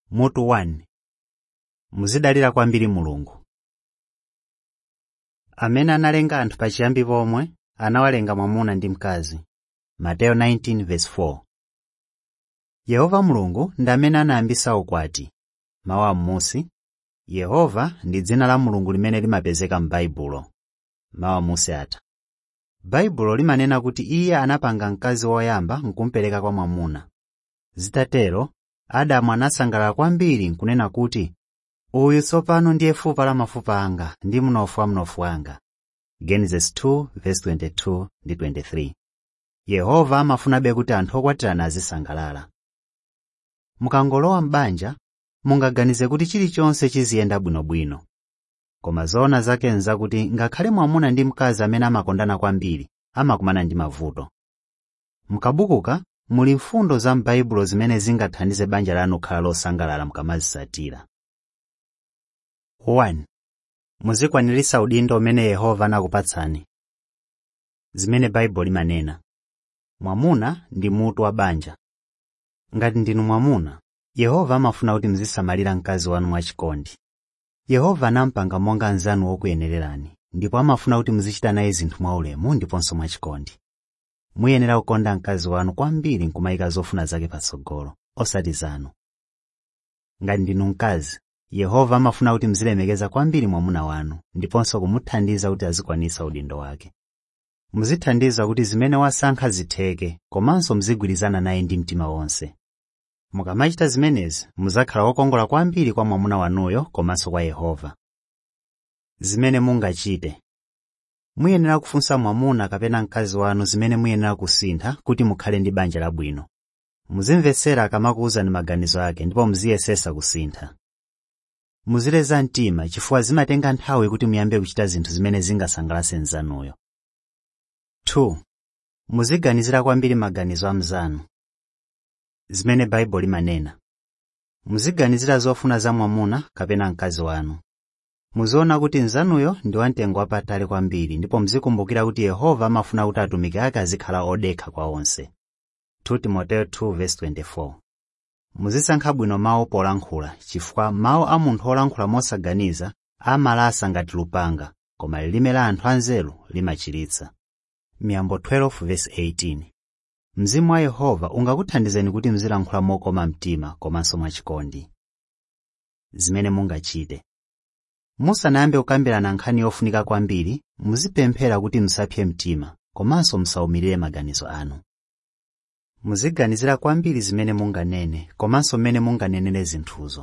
mutu 1 muzidalira kwambiri mulungu amene analenga anthu pachiyambi pomwe anawalenga mwamuna ndi mkazi mateyo 19:4 yehova mulungu ndi amene anayambisa ukwati mawu amusi yehova ndi dzina la mulungu limene limapezeka m'baibulo mawu amusi atha baibulo limanena kuti iye anapanga mkazi woyamba nkumupereka kwa mwamuna zitatero adamu anasangalala kwambiri nkunena kuti uyu tsopano ndiye fupa la mafupa anga ndi mnofu wa mnofu wanga genesis 2:22 ndi 23 yehova amafunabe kuti anthu okwatirana azisangalala mukangolowa m'banja mungaganize kuti chilichonse chiziyenda bwinobwino koma zoona zake nzakuti ngakhale mwamuna ndi mkazi amene amakondana kwambiri amakumana ndi mavuto mukabukuka muli mfundo za m'baibulo zimene zingathandize banja lanu kukhala losangalala mukamazitsatira 1 muzikwaniritsa udindo umene yehova anakupatsani zimene baibulo limanena mwamuna ndi mutu wa banja ngati ndinu mwamuna yehova amafuna kuti muzisamalira mkazi wanu mwachikondi yehova anampanga monga mnzanu wokuyenererani ndipo amafuna kuti muzichita naye zinthu mwaulemu ndiponso mwachikondi muyenera kukonda mkazi wanu kwambiri nkumayika zofuna zake patsogolo osati zanu ngati ndinu mkazi yehova amafuna kuti muzilemekeza kwambiri mwamuna wanu ndiponso kumuthandiza kuti azikwanitsa udindo wake muzithandiza kuti zimene wasankha zitheke komanso muzigwirizana naye ndi mtima wonse mukamachita zimenezi muzakhala wokongola kwambiri kwa mwamuna wanuyo komanso kwa yehova zimene mungachite muyenera kufunsa mwamuna kapena mkazi wanu zimene muyenera kusintha kuti mukhale ndi banja labwino muzimvetsera akamakuwuzani maganizo ake ndipo muziyesesa kusintha muzileza mtima chifukwa zimatenga nthawi kuti muyambe kuchita zinthu zimene zingasangalatse mnzanuyo 2 muziganizira kwambiri maganizo a mnzanu zimene baibulo limanena muziganizira zofuna za mwamuna kapena mkazi wanu muziona kuti mnzanuyo ndi wamtengo wapatali kwambiri ndipo muzikumbukira kuti yehova amafuna kuti atumiki ake azikhala odekha kwa onse 2 timoteyo 2:24 muzisankha bwino mawu polankhula chifukwa mawu a munthu olankhula mosaganiza amalasa ngati lupanga koma lilime la anthu anzeru limachiritsa miyambo 12:18 mzimu wa yehova ungakuthandizeni kuti muzilankhula mokoma mtima komanso mwachikondi zimene mungachite musanayambe kukambirana nkhani yofunika kwambiri muzipemphera kuti musapse mtima komanso musawumirire maganizo anu muziganizira kwambiri zimene munganene komanso mmene munganenere zinthuzo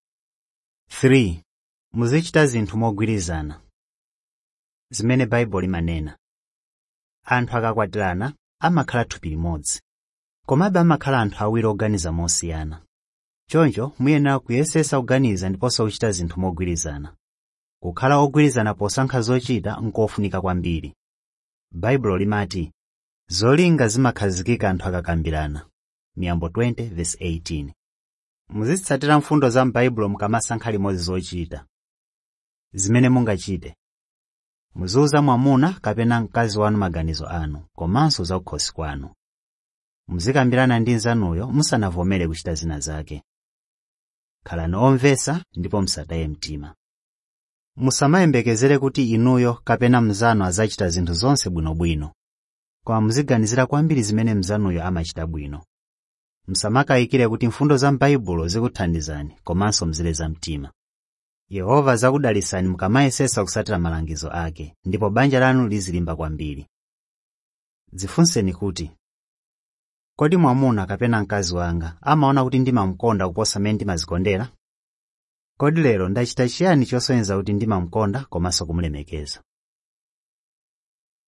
3 muzichita zinthu mogwirizana zimene baibulo limanena anthu akakwatirana amakhala thupi limodzi komabe amakhala anthu awiri oganiza mosiyana choncho muyenera kuyesesa kuganiza ndiponso kuchita zinthu mogwirizana kukhala ogwirizana posankha zochita nkofunika kwambiri baibulo limati zolinga zimakhazikika anthu akakambirana miyambo 20:18 muzitsatira mfundo za m'baibulo mukamasankha limodzi zochita zimene mungachite muziwuza mwamuna kapena mkazi wanu maganizo anu komanso za kukhosi kwanu muzikambirana ndi nzanuyo musanavomere kuchita zina zake khalani omvetsa ndipo musataye mtima musamayembekezere kuti inuyo kapena mnzanu azachita zinthu zonse bwinobwino koma muziganizira kwambiri zimene mnzanuyo amachita bwino musamakayikire kuti mfundo za m'baibulo zikuthandizani komanso mzileza mtima yehova zakudalisani mukamayesesa kusatira malangizo ake ndipo banja lanu lizilimba kwambiri dzifunseni kuti kodi mwamuna kapena mkazi wanga amaona kuti ndimamukonda kuposa mmene ndimazikondera kodi lero ndachita chiyani chosonyeza kuti ndimamukonda komanso kumulemekeza